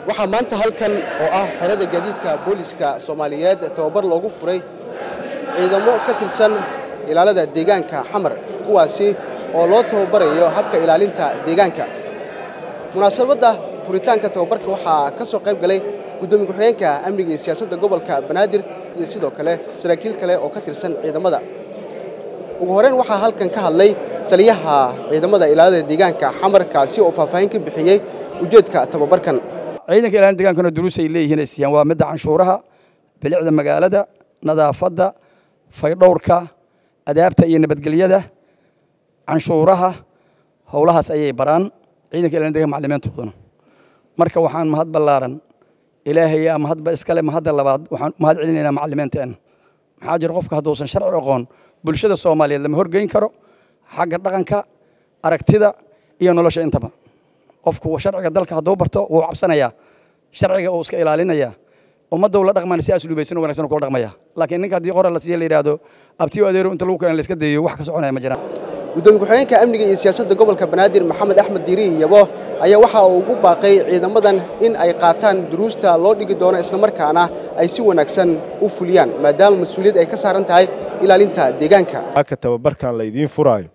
waxaa maanta halkan oo ah xerada gaadiidka booliska soomaaliyeed tababar loogu furay ciidamo ka tirsan ilaalada deegaanka xamar kuwaasi oo loo tababarayo habka ilaalinta deegaanka munaasabadda furitaanka tababarka waxaa ka soo qayb galay guddoomiye ku-xigeenka amniga iyo siyaasadda gobolka banaadir iyo sidoo kale saraakiil kale oo ka tirsan ciidamada ugu horeyn waxaa halkan ka hadlay taliyaha ciidamada ilaalada deegaanka xamar kaasi oo faahfaahin ka bixiyey ujeedka tababarkan ciidanka ilaalin deegaankana duruus ay leeyihiin ay siiyaan waa midda canshuuraha bilicda magaalada nadaafadda faydhowrka adaabta iyo nabadgelyada canshuuraha howlahaas ayay baraan ciidanka ilaalin deegaanka macallimiintooduna marka waxaan mahad ballaaran ilaahay mahadba iskale mahadda labaad waxaan mahad celinaynaa macallimiinteena maxaa jira qofka hadduusan sharci aqoon bulshada soomaaliyeed lama horgeyn karo xagga dhaqanka aragtida iyo nolosha intaba qofku sharciga dalka hadduu barto wuu cabsanayaa sharciga uu iska ilaalinayaa ummadda uu la dhaqmaan si asluubaysan wanaagsan kula dhaqmaya laakiin ninka haddii qora la siiya la yidhaahdo abtiyo adeero inta lagu keena la iska dayo wax ka soconaya ma jiraan gudoomiye ku-xigeenka amniga iyo siyaasadda gobolka banaadir maxamed axmed diiri yabo ayaa waxa uu ugu baaqay ciidamadan in ay qaataan duruusta loo dhigi doono islamarkaana ay si wanaagsan u fuliyaan maadaama mas-uuliyad ay ka saaran tahay ilaalinta deegaanka ka tababarkan laydiin furaayo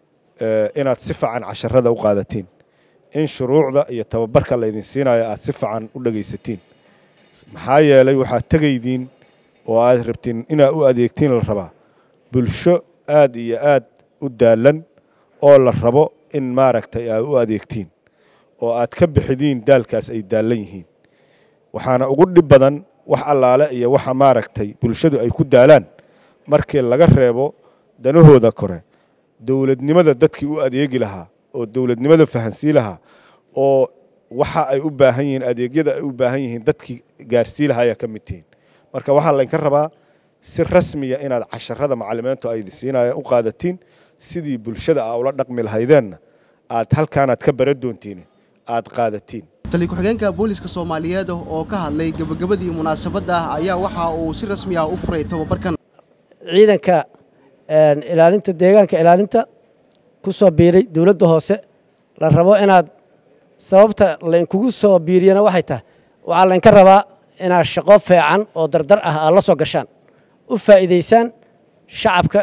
inaad si fiican casharada u qaadatiin in shuruucda iyo tababarka laydin siinayo aad si fiican u dhegaysatiin maxaa yeelay waxaad tegaydiin oo aad rabtiin inaad u adeegtiin la rabaa bulsho aad iyo aad u daalan oo la rabo in maaragtay aad u adeegtiin oo aad ka bixidiin daalkaas ay daallan yihiin waxaana ugu dhib badan wax allaale iyo waxa maaragtay bulshadu ay ku daalaan markii laga reebo danahooda kore dowladnimada dadkii u adeegi lahaa oo dowladnimada fahansii lahaa oo waxa ay u baahan yihiin adeegyada ay u baahan yihiin dadkii gaarsii lahaa ayaa ka mid tihiin marka waxaa laynka rabaa si rasmiya inaad casharada macallimiintu ay siinaya u qaadatiin sidii bulshada aa ula dhaqmi lahaydeenna aad halkaanaad ka bara doontiin aad qaadatiin taliya ku-xigeenka booliska soomaaliyeed oo ka hadlay gebagabadii munaasabadda ayaa waxa uu si rasmi ah u furay tababarkan ciidanka ilaalinta deegaanka ilaalinta ku soo biiray dowladda hoose la rabo inaad sababta laynkugu soo biiriyana waxay tahay waxaa laynka rabaa inaad shaqo feecan oo dardar ah aad la soo gashaan u faa'iidaysaan shacabka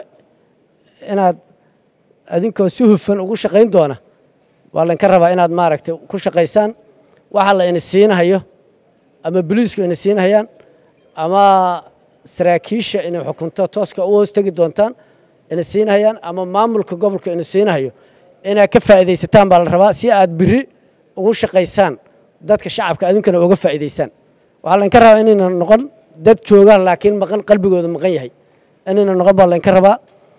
inaad adinkoo si hufan ugu shaqayn doona waa laynka rabaa inaad maaragtay ku shaqaysaan waxa la ini siinahayo ama boliisku ina siinahayaan ama saraakiisha inay xukunto tooska u hoos tegi doontaan ina siinahayaan ama maamulka gobolka ina siinahayo inaad ka faa'iidaysataan baa la rabaa si aad biri ugu shaqaysaan dadka shacabka adinkana uga faa'iidaysaan waxaa laynka rabaa inayna noqon dad joogaan laakiin maqan qalbigooda maqan yahay inayna noqon baa laynka rabaa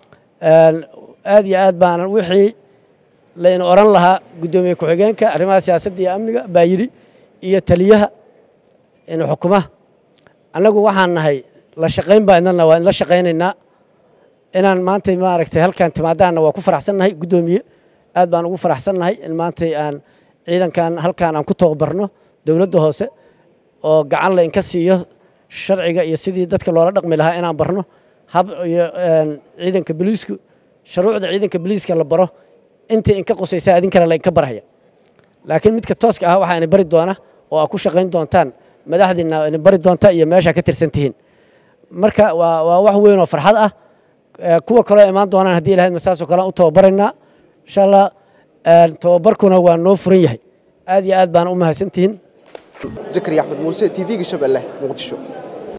aad iyo aad baana wixii layna oran lahaa guddoomiye ku-xigeenka arrimaha siyaasadda iyo amniga baa yidhi iyo taliyaha ina xukumaha annagu waxaan nahay la shaqayn baa idnana waa idinla shaqaynaynaa inaan maantay maaragtay halkaan timaadaanna waa ku faraxsannahay guddoomiye aad baan ugu faraxsannahay in maantay aan ciidankan halkaan aan ku tababarno dowladda hoose oo gacan la inka siiyo sharciga iyo sidii dadka loola dhaqmi lahaa inaan barno hab iyo ciidanka boliisku shuruucda ciidanka boliiska la baro intii inka qusaysa idinkana la inka barhaya laakiin midka tooska ah waxaa ina bari doona oo aad ku shaqayn doontaan madaxdiina ina bari doonta iyo meeshaa ka tirsan tihiin marka waa waa wax weyn oo farxad ah kuwa kaloo imaan doonaan haddii ilahayd masaasoo kale u tababaraynaa insha allah tababarkuna waa noo furan yahay aad iyo aad baana u mahadsantihiin zakariya axmed muuse t v-ga shabeelle muqdisho